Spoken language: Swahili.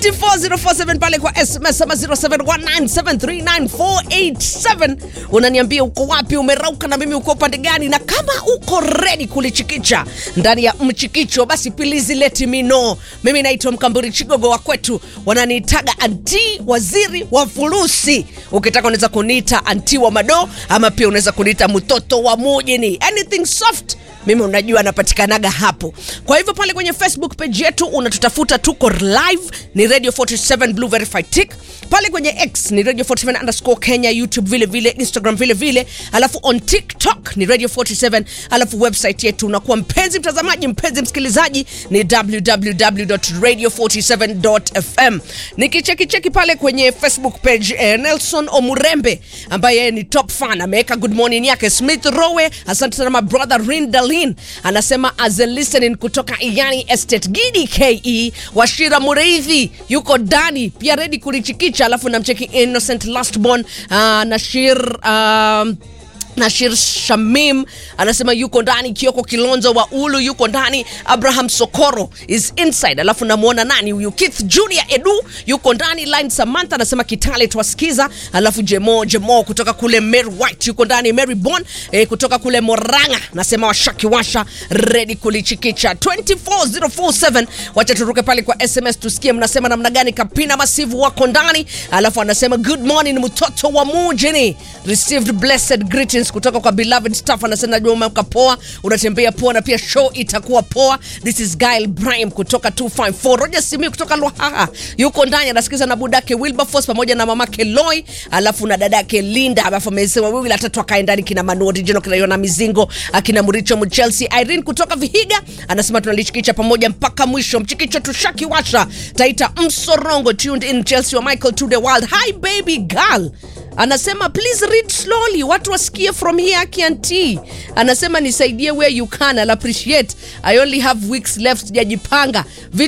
24047 pale kwa SMS ama 0719739487 unaniambia uko wapi, umerauka na mimi uko upande gani, na kama uko ready kulichikicha ndani ya mchikicho, basi please let me know. Mimi naitwa Mkamburi Chigogo wa kwetu, wananiitaga anti waziri wa furusi. Ukitaka unaweza kuniita anti wa mado, ama pia unaweza kuniita mtoto wa mujini, anything soft mimi unajua napatikanaga hapo. Kwa hivyo pale kwenye Facebook page yetu unatutafuta, tuko live ni Radio 47 Blue Verified Tick. Pale kwenye X ni Radio 47 underscore Kenya, YouTube vile vile, Instagram vile vile, alafu on TikTok ni Radio 47, alafu website yetu unakuwa mpenzi mtazamaji, mpenzi msikilizaji ni www.radio47.fm. Nikicheki cheki pale kwenye Facebook page eh, Nelson Omurembe ambaye yeye ni top fan ameweka good morning yake. Smith Rowe, asante sana my brother Rindalin anasema as a listening kutoka Iyani Estate Gidi KE. Washira Mureithi yuko ndani pia ready kulichikicha, alafu namcheki Innocent Lastborn uh, Nashir um, Nashir Shamim anasema yuko ndani. Kioko Kilonzo wa Ulu yuko ndani. Abraham Sokoro is inside, alafu namwona nani huyu, Keith Junior Edu yuko ndani. Line Samantha anasema Kitale twasikiza, alafu Jemo Jemo kutoka kule Mary White yuko ndani. Mary Bon eh, kutoka kule Moranga nasema washaki washa ready kulichikicha 24047 wacha turuke pale kwa SMS tusikie mnasema namna gani. Kapina Masivu wako ndani, alafu anasema good morning mtoto wa mujini received blessed greetings kutoka kwa beloved staff. Anasema najua umeamka poa, unatembea poa na pia show itakuwa poa. This is Gail Brahim kutoka 254. Roger Simi kutoka Lwahaha yuko ndani anasikiza na budake Wilberforce pamoja na mamake Loy, alafu na dadake Linda, alafu amesema wawili watatu akae ndani, kina Manu Original, kina Yona Mizingo, akina Muricho Mchelsea, Irene kutoka Vihiga anasema tunalichikicha pamoja mpaka mwisho. Mchikicho tushaki washa Taita Msorongo tuned in Chelsea wa Michael to the world. Hi baby girl anasema please read slowly watu wasikie from here kianti anasema nisaidie where you can I'll appreciate I only have weeks left sijajipanga